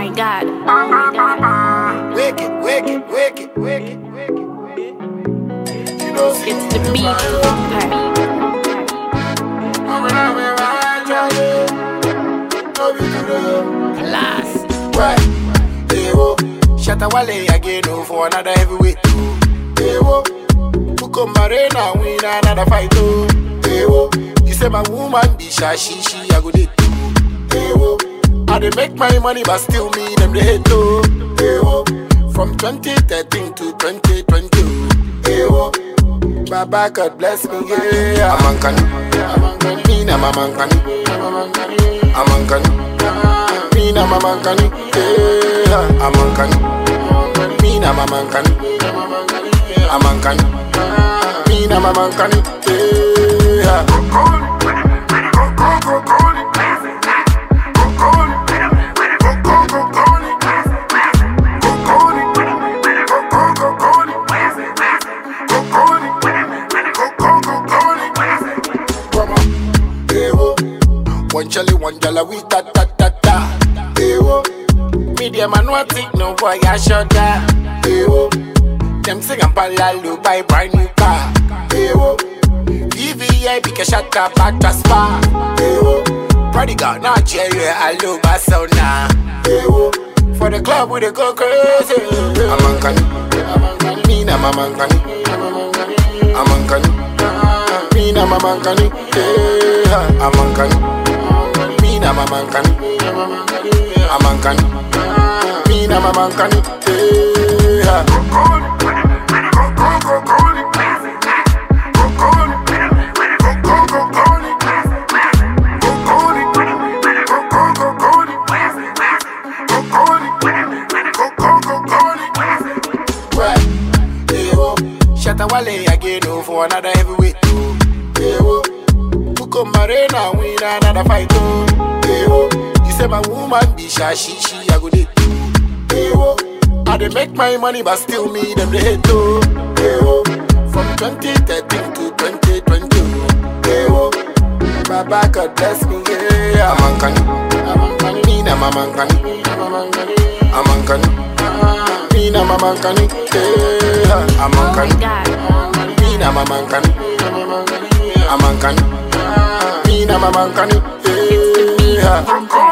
my god. Oh my god. Wicked, wicked, wicked, wicked, wicked. You know, see, It's the beat. Class. Right. Hey, whoa. Shatawale again oh, for another heavyweight. oh. Hey, whoa. Bukombarena win another fight. Oh. Hey, whoa. You say my woman be shy, she, she, I go date. oh. Hey, whoa. I dey make my money, but still me, them they hate. Oh. Hey, whoa. From 2013 to 2020. oh. Hey, whoa. Baba God bless me, yeah. I'm Ankani. Me na I'm Ankani. I'm Ankani. Me na I'm Ankani. Yeah. I'm Ankani. Me na I'm Ankani. I'm Ankani. Me na I'm Ankani. Yeah. Come on. Hey, whoa. One jelly, one jelly, we ta ta ta ta. Hey, whoa. Media man, what it no boy, I shut that. Hey, whoa. Them sing and palalu buy brand new car. Hey, whoa. EVA, because shut up, back to spa. Hey, whoa. Prodigal, not Jerry, I love my son now. Hey, whoa. For the club, we dey go crazy. I'm Ankani. Me na I'm Ankani. I'm Ankani. Me na I'm Ankani. Yeah. I'm Ankani. Me na I'm Ankani. I'm Ankani. Me na I'm Ankani. Yeah. Right. Hey, whoa. Shatawale again oh, for another heavyweight. Oh. Hey, whoa. Bukombarena win another fight. Oh. Hey, whoa. You say my woman be shy, she, she, I go date. oh. Hey, whoa. I dey make my money, but still me, them they hate. Oh. Hey, whoa. From 2013 to 2020. oh. Hey, whoa. Baba God bless me, yeah. I'm Ankani. I'm Ankani. Me na I'm Ankani. I'm Ankani. I'm Ankani. Me na I'm Ankani. Yeah. I'm Oh my Ankani. god. Me na I'm Ankani. I'm Ankani. Me na I'm Ankani. It's the beat. Yeah.